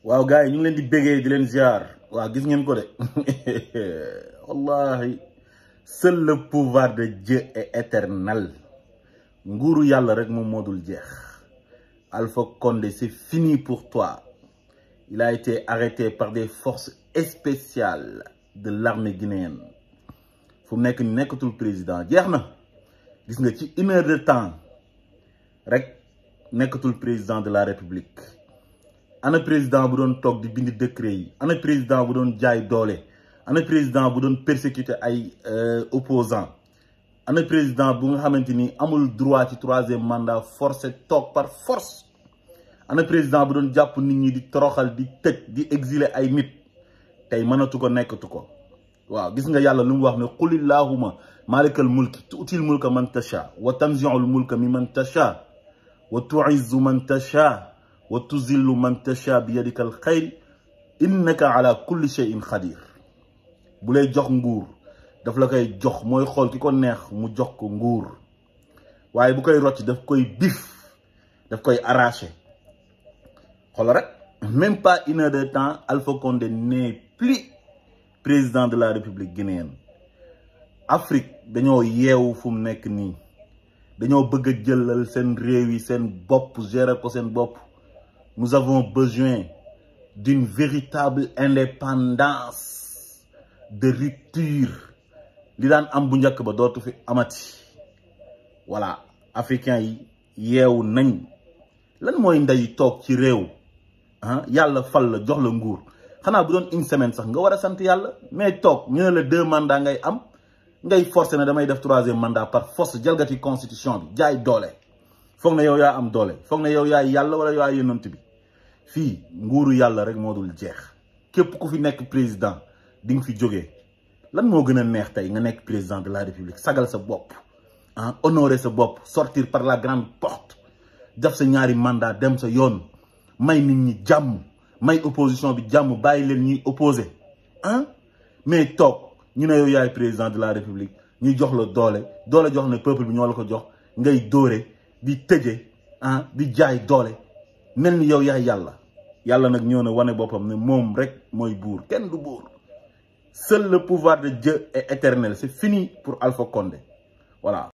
waaw gars yi ñu ngi leen di bégee di leen ziar waaw gis ngeen ko de wallahi seul le pouvoir de Dieu est éternel nguuru yàlla rek moom moo dul jeex Alpha Condé c'est fini pour toi il a été arrêté par des forces spéciales de l'armée guinéenne fu mu nekk ni nekkatul président jeex na gis nga ci une heure de temps rek nekkatul président de la république ana président bu doon toog di bind décret yi ana président bu doon jaay doole ana président bu doon persécuter ay opposants ana président bu nga xamante ni amul droit ci troisième mandat forcé toog par force ana président bu doon jàpp nit ñi di toroxal di tëj di exiler ay nit tey mënatu ko nekkatu ko waaw gis nga yàlla lu mu wax ne qul illahuma malikal mulki tuutil mulka man tasha wa tanziul mulka mi man tasha wa tuizzu man tasha wa tuzillu man tasha bi yadika al xayr innaka ala kulli shay'in xadir bu lay jox nguur daf la koy jox mooy xool ki ko neex mu jox ko nguur waaye bu koy rocc daf koy bif daf koy arraché xool rek même pas une heure de temps Alpha Condé n'est plus président de la République guinéenne Afrique dañoo yeewu fu mu nekk nii dañoo bëgg a jëlal seen réew yi seen bopp gérer ko seen bopp nous avons besoin d'une véritable indépendance de rupture li daan am bu njëkk ba dootu fi amati voilà africains yi yeewu nañ lan mooy ndey toog ci réew ah yàlla fal la jox la nguur xanaa bu doon une semaine sax nga war a sant yàlla mais toog ñu ne la deux mandats ngay am ngay forcé ne damay def troisième mandat par force jalgati constitution bi jaay doole foog na yow yaa am doole foog na yow yaay yàlla wala yaa yonent bi fii nguuru yàlla rek moo dul jeex képp ku fi nekk président di nga fi jógee lan moo gën a neex tey nga nekk président de la république sagal sa bopp ah honorer sa bopp sortir par la grande porte def sa ñaari mandat dem sa yoon may nit ñi jàmm may opposition bi jàmm bàyyi leen ñuy opposé ah mais toog ñu ne yow yaay président de la république ñuy jox la doole doole jox ne peuple bi ñoo la ko jox ngay dóore di tëje ah di jaay doole mel ni yow yaay yàlla yàlla nag ñëw na wane boppam ne moom rek mooy buur kenn du buur seul le pouvoir de Dieu est éternel c'est fini pour Alpha Condé voilà